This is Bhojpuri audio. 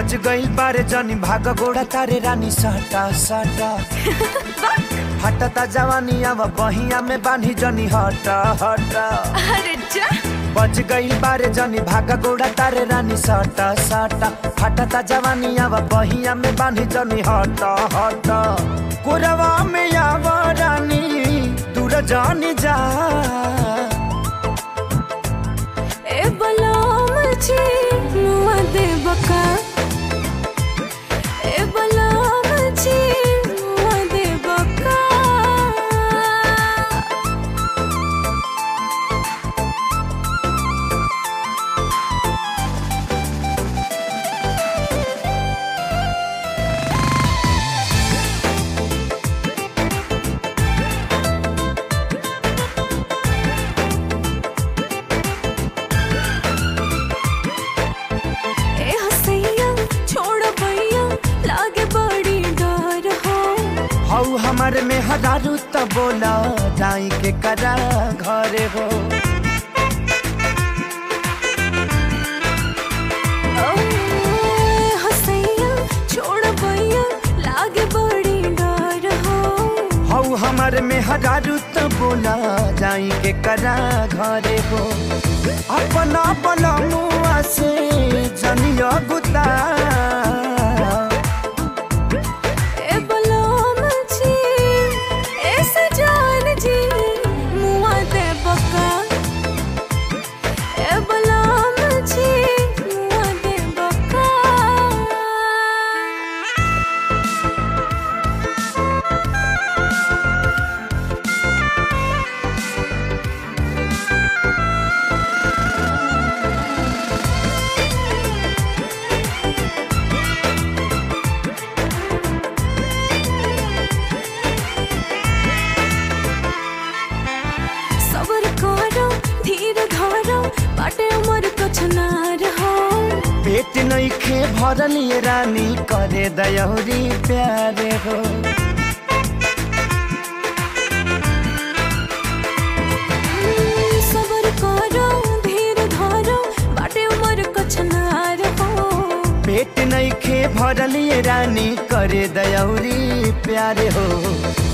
बच गई बारे जनी भाग गोड़ा तारे रानी सटा सटा हटता जवानी अब बहिया में बांधी जनी हटा हटा अरे जा बच गई बारे जनी भाग गोड़ा तारे रानी सटा सटा हटता जवानी अब बहिया में बांधी जनी हटा हटा कोरवा में आव रानी दूर जानी जा ए बलाम जी मुआ दे बका ए बलाम जी मुआ दे बका ए हसैया छोड़ भैया लागे बड़ी डर हो हऊ हमारे में हजारू त बोला जाई के करा घरे हो ओ, हसैया छोड़ भैया लागे बड़ी डर हो हऊ हमारे में हजारू त बोला जाई के करा घरे हो अपना बला मुआ से जनिया गुता ए बलाम जी ए सजान जी मुआ दे बका ए बलाम जी मुआ दे बका सबर करो धीर धरो बाटे उमर कुछ ना रहो पेट नहीं खे भरल ये रानी करे दयौरी प्यारे हो सबर करो धीर धरो बाटे उमर कुछ ना रहो पेट नहीं खे भरल ये रानी करे दयौरी प्यारे हो